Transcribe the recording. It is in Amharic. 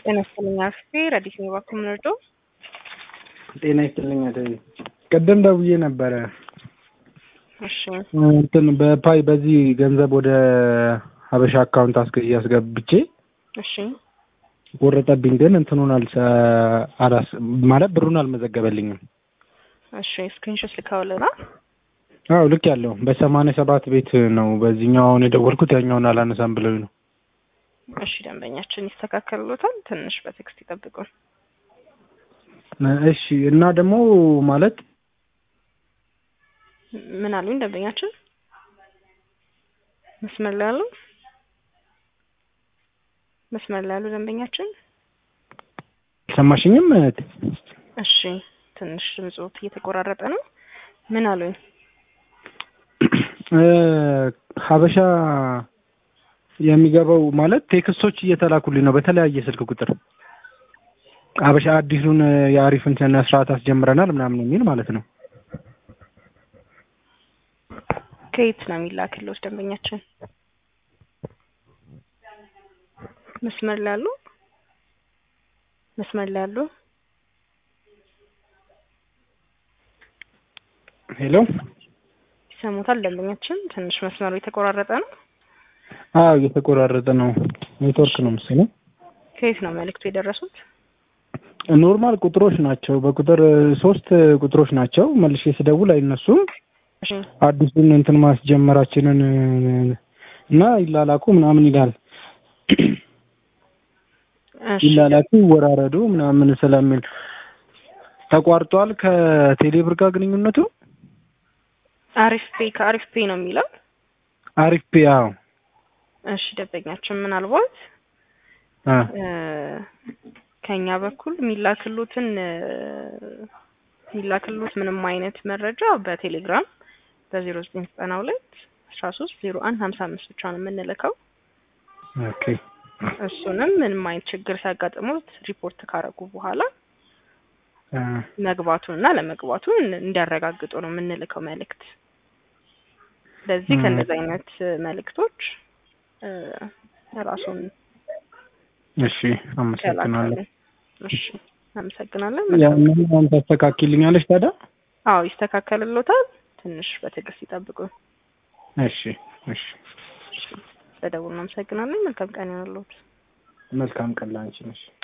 ጤና ይስጥልኝ አክስቴ ረዲት ነው እባክዎ የምንወደው ጤና ይስጥልኝ እህቴ ቅድም ደውዬ ነበረ እሺ እንትን በፓይ በዚህ ገንዘብ ወደ ሀበሻ አካውንት አስገ አስገብቼ እሺ ቆረጠብኝ ግን እንትኑን አልሰ አላስ ማለት ብሩን አልመዘገበልኝም እሺ ስክሪንሾት ልካውልና አዎ ልክ ያለው በሰማንያ ሰባት ቤት ነው በዚህኛው አሁን የደወልኩት ያኛውን አላነሳም ብለው ነው እሺ ደንበኛችን ይስተካከልሎታል ትንሽ በቴክስት ይጠብቁን እሺ እና ደግሞ ማለት ምን አሉኝ ደንበኛችን መስመር ላይ ያሉ መስመር ላይ ያሉ ደንበኛችን አልሰማሽኝም እህቴ እሺ ትንሽ ድምፆት እየተቆራረጠ ነው ምን አሉኝ ሀበሻ የሚገባው ማለት ቴክስቶች እየተላኩልኝ ነው በተለያየ ስልክ ቁጥር ሀበሻ አዲሱን የአሪፍን ስነ ስርዓት አስጀምረናል ምናምን የሚል ማለት ነው ከየት ነው የሚላክልዎት ደንበኛችን መስመር ላይ ያሉ መስመር ላይ ያሉ ሄሎ ይሰሙታል ደንበኛችን ትንሽ መስመሩ የተቆራረጠ ነው አዎ እየተቆራረጠ ነው ኔትወርክ ነው መሰለኝ ከየት ነው መልእክቱ የደረሱት ኖርማል ቁጥሮች ናቸው በቁጥር ሶስት ቁጥሮች ናቸው መልሼ ስደውል አይነሱም እሺ አዲሱን እንትን ማስጀመራችንን እና ይላላኩ ምናምን ይላል እሺ ይላላኩ ይወራረዱ ምናምን ስለሚል ተቋርጧል ከቴሌብር ጋር ግንኙነቱ አሪፍ ፔ ከአሪፍ ፔ ነው የሚለው አሪፍ ፔ አዎ እሺ ደንበኛችን ምናልባት አ እ ከኛ በኩል የሚላክሉትን እ የሚላክሉት ምንም አይነት መረጃ በቴሌግራም በዜሮ ዘጠኝ ዘጠና ሁለት አስራ ሶስት ዜሮ አንድ ሀምሳ አምስት ብቻ ነው የምንልከው ኦኬ እሱንም ምንም አይነት ችግር ሲያጋጥሙት ሪፖርት ካረጉ በኋላ አ መግባቱን እና ለመግባቱን እንዲያረጋግጡ ነው የምንልከው መልእክት። ስለዚህ ም። ከእነዚህ አይነት መልእክቶች እ ራሱን እሺ አመሰግናለሁ ይከላከሉ። እሺ አመሰግናለን። ያንን አሁን ታስተካክልኛለሽ ታዲያ አዎ ይስተካከልሎታል። ትንሽ በትዕግስት ይጠብቁ። እሺ እሺ በደውል እናመሰግናለን። መልካም ቀን ይሁንልዎት። መልካም ቀን ላንቺ ነሽ